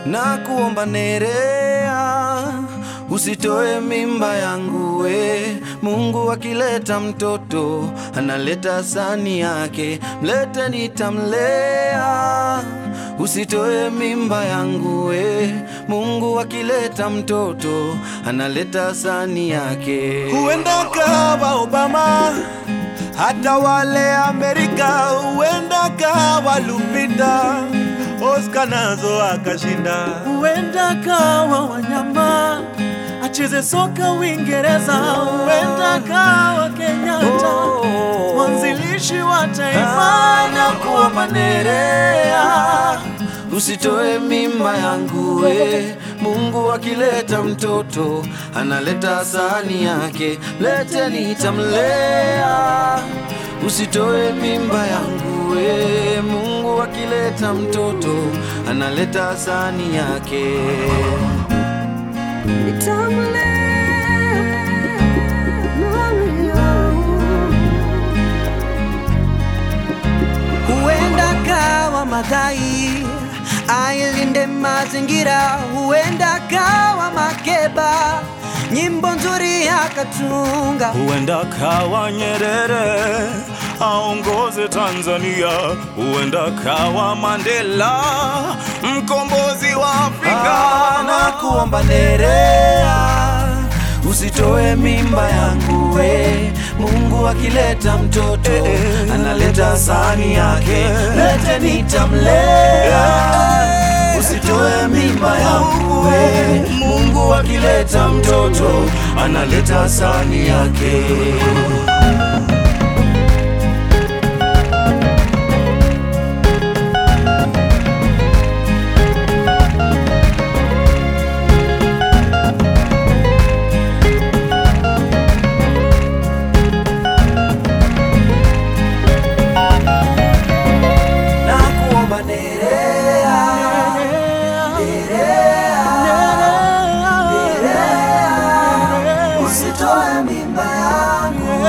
na kuomba Nerea, usitoe mimba yangu we. Mungu akileta mtoto analeta sani yake, mlete nitamlea. Usitoe mimba yangu we. Mungu akileta mtoto analeta sani yake. Huenda kawa Obama, hata wale Amerika, huenda kawa Lupita, Oscar nazo akashinda. Huenda kawa wanyama acheze soka Uingereza, huenda kawa Kenyatta mwanzilishi wa taifa na kuomba Nerea. Usitoe mimba yangu we. Mungu akileta mtoto analeta sani yake, lete nitamlea. Usitoe mimba yangu we. Mungu akileta mtoto analeta sani yake. Huenda kawa Madhai ailinde mazingira, huenda kawa Makeba nyimbo nzuri akatunga. Huenda kawa Nyerere aongoze Tanzania, huenda kawa Mandela mkombozi wa Afrika. Ah, na kuomba Nerea, usitoe mimba yangu we. Mungu akileta mtoto analeta sani yake, lete nitamlea. Usitoe mimba yangu we. Mungu akileta mtoto analeta sani yake. na kuomba Nerea, usitoe mimba yangu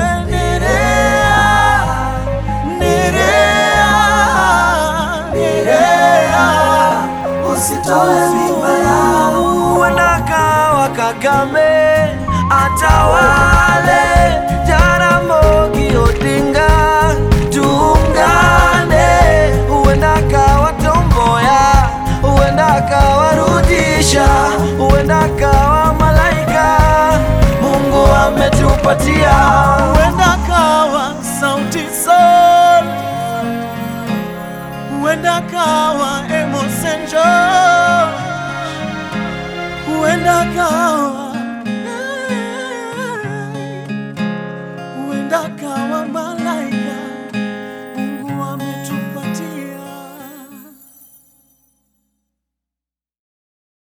usitoe mimba yangu. Huenda kawa Kagame atawale, Jaramogi Odinga tuungane. Huenda kawa Tomboya, huenda kawa Rudisha, huenda kawa Malaika Mungu ametupatia. Huenda kawa Sauti Sol, huenda kawa Amos and George, huenda kawa